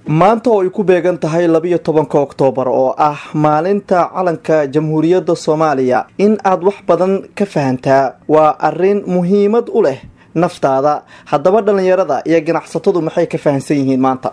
maanta oo ay ku beegan tahay labiyo tobanka oktoobar oo ah maalinta calanka jamhuuriyadda soomaaliya in aad wax badan ka fahantaa waa arrin muhiimad u leh naftaada haddaba dhallinyarada iyo ganacsatadu maxay ka fahansan yihiin maanta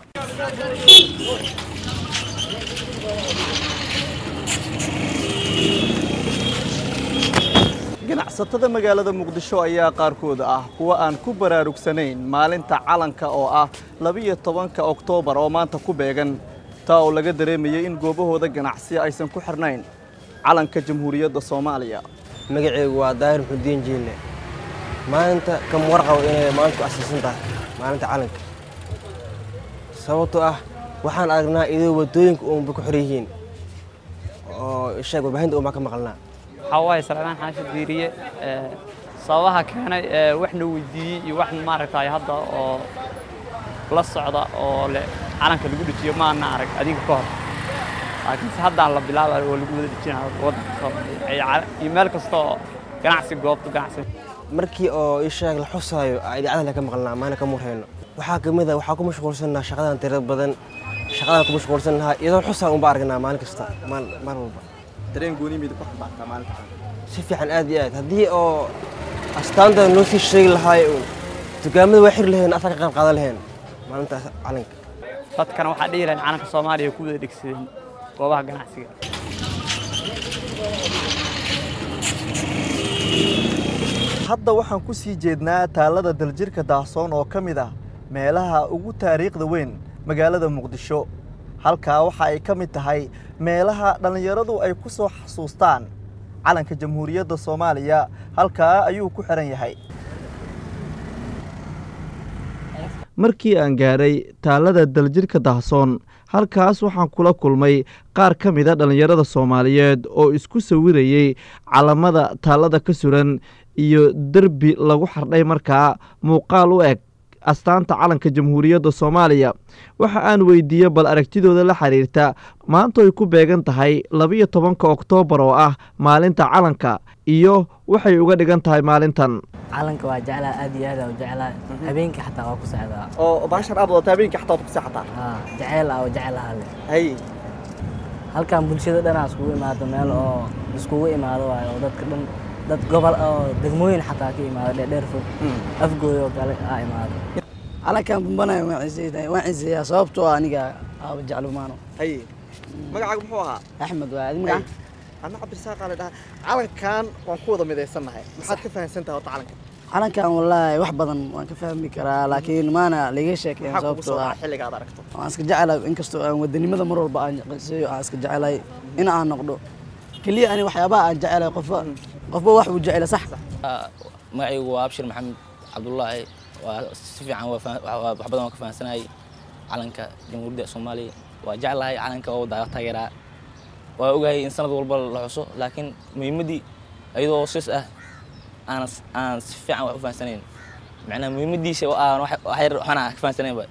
ganacsatada magaalada muqdisho ayaa qaarkooda ah kuwa aan ku baraarugsanayn maalinta calanka oo ah labiyo tobanka oktoobar oo maanta ku beegan taa oo laga dareemayay in goobahooda ganacsi aysan ku xirnayn calanka jamhuuriyadda soomaaliya magaceygu waa daahir muxudiin jiille maalinta kam warqabo inay maanta ku asaysan tahay maalinta calanka sababtoo ah waxaan aragnaa idoo waddooyinka uunba ku xor yihiin oo ishaeg warbaahinta uunbaa ka maqalnaa waxaa waaye salmaan xaashi diiriye sababaha keenay ee waxna weydiiyey iyo wax maaragtay hadda oo la socda oo le calanka lagu dhejiyo maana arag adiga ka hor laakiinse haddaan la bilaabayo oo lagu wada dhejinayo waddanka soomaaliya iyo meel kasta oo ganacsi goobta ganacsi markii oo ishaeg la xusaayo idaacada le ka maqalnaa maalin ka murhayno waxaa ka mid a waxaa ku mashquulsannaha shaqadan tirada badan shaqadaan ku mashquulsan lahaa iyadoo xusaa unba aragnaa maalin kasta maal walba dareen gooni mida ku xambaartaa maalinta si fiican aad iyo aad haddii oo astaanta noo sii sheegi lahaay uun dukaamada waa xiri laheen asaa ka qayb qaadan laheen maalintaas calanka dadkana waxaa dhihi lahayn calanka soomaaliya ku wada dhegsadeen goobaha ganacsiga hadda waxaan ku sii jeednaa taalada daljirka daahsoon oo ka mid ah meelaha ugu taariikhda weyn magaalada muqdisho halkaa waxa ay ka mid tahay meelaha dhallinyaradu ay ku soo xasuustaan calanka jamhuuriyadda soomaaliya halkaa ayuu ku xihan yahay markii aan gaadhay taalada daljirka dahsoon halkaas waxaan kula kulmay qaar ka mida dhallinyarada soomaaliyeed oo isku sawirayey calamada taalada ka suran iyo derbi lagu xardhay markaa muuqaal u eg astaanta calanka jamhuuriyadda soomaaliya waxa aan weydiiyey bal aragtidooda la xiriirta maanta ay ku beegan tahay labiyo tobanka oktoobar oo ah maalinta calanka iyo waxay uga dhigan tahay maalintan calanka waa jeclaa aad iyo aad u jeclaa habeenkii xataa waa ku socdaa oo baashan aad wadata habeenkii xataa waad ku seexataa haa jeceyl ah oo jecelaha leh hay halkan bulshada dhanaa iskugu imaado meel oo iskugu imaado waayo oo dadka dhan dad gobol oo degmooyin xataa ka imaado dheerdheer fog afgooy oo kale aa imaado calankan bumbanayo waan ciseeyaa sababtoo ah aniga aaba jeclumaano hay magacaaga muxuu ahaa axmed waa adi magaca adna cabdirasaaqaa la dhahaa calankan waan ku wada midaysannahay maxaad ka fahamsan tahay horta calanka calankan wallaahi wax badan waan ka fahmi karaa laakiin maana laga sheekeyn maxaa kugu sababtoo soo ah dhaca xilliga aad aragto waan iska jecelahay inkastoo aan wadanimada mar walba aan qiseeyo aan iska jecelahay in aan noqdo keliya ani waxyaabaha aan jecelahay qofba qofba wax uu jecela sax magacaygu waa abshir maxamed cabdullaahi waa si fiican waa fah- waa- wax badan waan ka fahamsanahay calanka jamhuuriyadda soomaaliya waa jeclahay calanka oo daa taageeraa waa ogahay in sanad walba la xuso laakiin muhiimaddii iyadoo sis ah aan aan si fiican wax u fahamsanayn macnaa muhiimaddiisa oo aan wax wax yar waxaan ka fahamsanaynba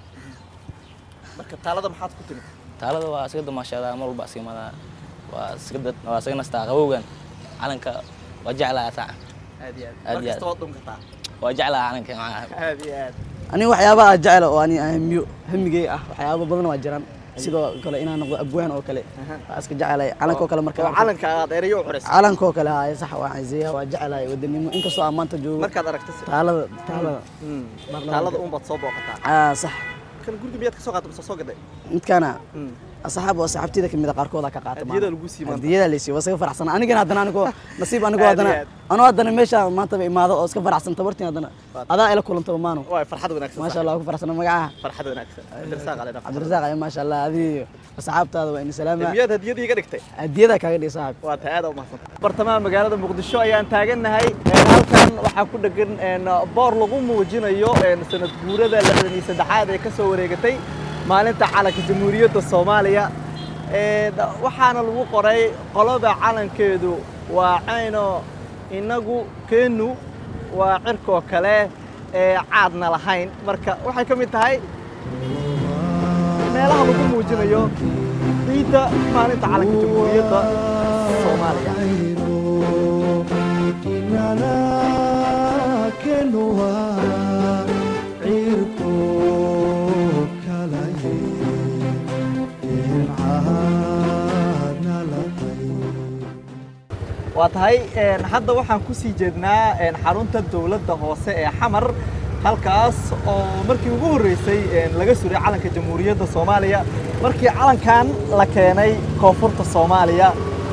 marka taalada maxaad ku timid taalada waa iska damaashaadaa mar walba iska imadaa waa iska dad waa iska nastaa qabowgan calanka waa jeclaha saaca aad iyo Aad aad iyo markasta waad dhun kartaa waa jeclaha calanka macnaha aad iyo aad ani waxyaabaha aan jecela oo ani aan hamiyo hamigey ah waxyaaba badan waa jiraan sidoo kale inaan noqdo abwaan oo kale waa iska jecelahay calanka oo kale marka oo calanka aad erayo u xuraysa calanka oo kale haye sax waan ciseeyaa waa jecelahay wadanimo inkastoo aan maanta joogo markaad aragto si taalada taalada Mm. taalada uun baad soo booqataa aa sax kan guriga miyaad ka soo qaatay mise soo gaday midkaana asxaab oo saxaabtida kamid a qaarkooda ka qaata Hadiyada lagu sii maanta. hadiyada la sii waa iska faraxsan anigana haddana anigoo nasiib anigoo Aad iyo haddana aad. anoo haddana meesha maantaba imaado oo iska faraxsan tabartiin haddana adaa ila kulantaba maano waa farxad wanaagsan maasha allah ku faraxsana magacaha farxad wanaagsan cabdirasaaq ale dhaqan cabdirasaaq ayo maasha allah adii asxaabtaada waa ini salaama miyaad hadiyadii iga dhigtay hadiyada kaaga dhig saaxib waa tahay aad u mahadsan bartamaha magaalada muqdisho ayaan taagannahay Een, halkan waxaa ku dhegan een, boor lagu muujinayo een, sanad guurada lixdan iyo saddexaad ee ka soo wareegatay maalinta calanka jamhuuriyadda soomaaliya Een, waxaana lagu qoray qoloba calankeedu waa cayno inagu keenu waa cirkoo kale ee caadna lahayn marka waxay ka mid tahay meelaha lagu muujinayo ciidda maalinta calanka jamhuuriyadda soomaaliya inana cirko kalaye waa tahay hadda waxaan ku sii jeednaa xarunta dowladda hoose ee xamar halkaas oo markii ugu horreysay laga suray calanka jamhuuriyadda soomaaliya markii calankan la keenay koonfurta soomaaliya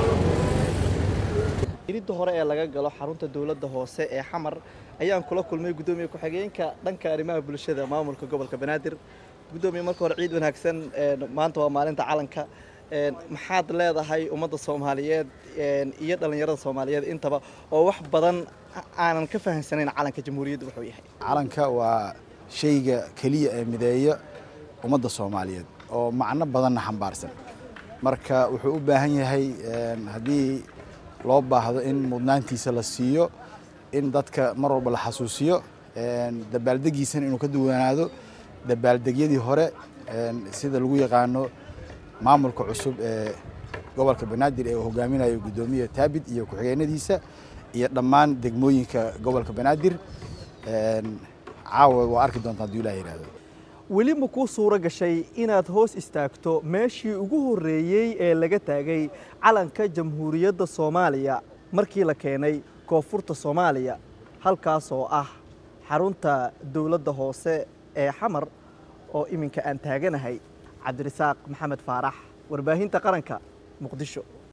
iridda hore ee laga galo xarunta dowladda hoose ee xamar ayaan kula kulmay guddoomiye ku-xigeenka dhanka arrimaha bulshada maamulka gobolka banaadir guddoomiye marka hore ciid wanaagsan maanta waa maalinta calanka maxaad leedahay ummadda soomaaliyeed iyo dhallinyarada soomaaliyeed intaba oo wax badan aanan ka fahamsanayn calanka jamhuuriyadda wuxuu yahay calanka waa shayga keliya ee mideeya ummadda soomaaliyeed oo macno badanna xambaarsan marka wuxuu u baahan yahay haddii loo baahdo in mudnaantiisa la siiyo in dadka mar walba la xasuusiyo dabaaldegiisana inuu ka duwanaado dabaaldegyadii hore sida lagu yaqaano maamulka cusub ee gobolka banaadir ee uu hogaaminayo guddoomiye taabid iyo ku-xigeenadiisa iyo dhammaan degmooyinka gobolka banaadir caawa waa arki doontaa hadduu ilaah yidhaahdo weli ma kuu suuro gashay inaad hoos istaagto meeshii ugu horreeyey ee laga taagay calanka jamhuuriyadda soomaaliya markii la keenay koonfurta soomaaliya halkaas oo ah xarunta dowladda hoose ee xamar oo iminka aan taaganahay cabdirasaaq maxamed faarax warbaahinta qaranka muqdisho